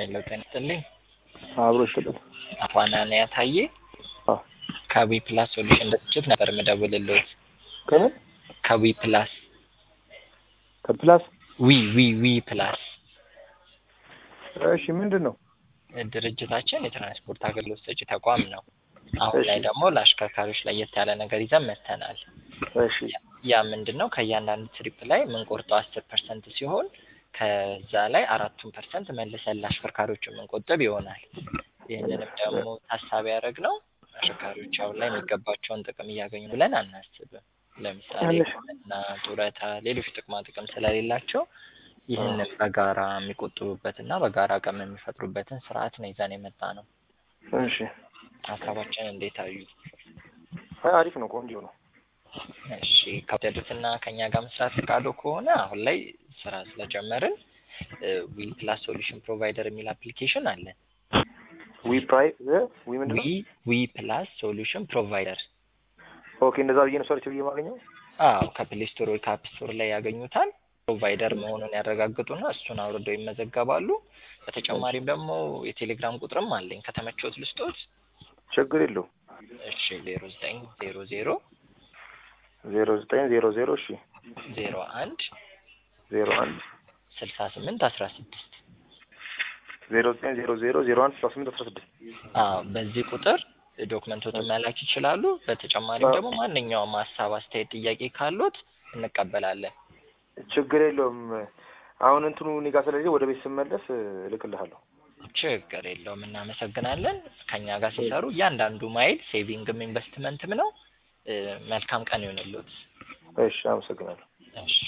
ሄሎ ጤና ይስጥልኝ። አብሮ ይስጥልን። አፋናንያ ታዬ አዎ ከዊ ፕላስ ሶሉሽን ድርጅት ነበር የምደውልልዎት። ከምን ከዊ ፕላስ ከፕላስ ዊ ዊ ዊ ፕላስ እሺ፣ ምንድን ነው? ድርጅታችን የትራንስፖርት አገልግሎት ሰጪ ተቋም ነው። አሁን ላይ እሺ። ደግሞ ለአሽከርካሪዎች ለየት ያለ ነገር ይዘን መጥተናል። እሺ ያ ምንድን ነው? ከእያንዳንዱ ትሪፕ ላይ የምንቆርጠው አስር ፐርሰንት ሲሆን ከዛ ላይ አራቱን ፐርሰንት መልሰን ለአሽከርካሪዎች የምንቆጥብ ይሆናል። ይህንንም ደግሞ ታሳቢ ያደረግነው አሽከርካሪዎች አሁን ላይ የሚገባቸውን ጥቅም እያገኙ ብለን አናስብም። ለምሳሌ እሺ። ሕክምና፣ ጡረታ፣ ሌሎች ጥቅማ ጥቅም ስለሌላቸው ይህንን በጋራ የሚቆጥቡበትና በጋራ አቅም የሚፈጥሩበትን ስርዓት ነው ይዘን የመጣ ነው። እሺ። ሀሳባችን እንዴት አዩ? አይ አሪፍ ነው፣ ቆንጆ ነው። እሺ ከወደዱትና ከኛ ጋር መስራት ፈቃዶ ከሆነ አሁን ላይ ስራ ስለጀመርን ዊ ፕላስ ሶሉሽን ፕሮቫይደር የሚል አፕሊኬሽን አለን። ዊ ፕራይ እ ዊ ምንድን ዊ ነው? ዊ ፕላስ ሶሉሽን ፕሮቫይደር ኦኬ፣ እንደዛ ብዬ ነው ሰርች ብዬ የማገኘው። አዎ ከፕሌይ ስቶር ወይ ከአፕ ስቶር ላይ ያገኙታል። ፕሮቫይደር መሆኑን ያረጋግጡና እሱን አውርደው ይመዘገባሉ። በተጨማሪም ደግሞ የቴሌግራም ቁጥርም አለኝ ከተመቾት ልስጦት። ችግር የለውም። እሺ ዜሮ ዘጠኝ ዜሮ ዜሮ ዜሮ ዘጠኝ ዜሮ ዜሮ እሺ ዜሮ አንድ ዜሮ አንድ ስልሳ ስምንት አስራ ስድስት ዜሮ ዘጠኝ ዜሮ ዜሮ ዜሮ አንድ ስልሳ ስምንት አስራ ስድስት አዎ በዚህ ቁጥር ዶክመንቶትን መላክ ይችላሉ። በተጨማሪም ደግሞ ማንኛውም ሀሳብ፣ አስተያየት፣ ጥያቄ ካሉት እንቀበላለን። ችግር የለውም። አሁን እንትኑ እኔ ጋር ስለሌለ ወደ ቤት ስመለስ እልክልሃለሁ። ችግር የለውም። እናመሰግናለን። ከኛ ጋር ሲሰሩ እያንዳንዱ ማይል ሴቪንግም ኢንቨስትመንትም ነው። እ መልካም ቀን ይሆንልዎት። እሺ፣ አመሰግናለሁ። እሺ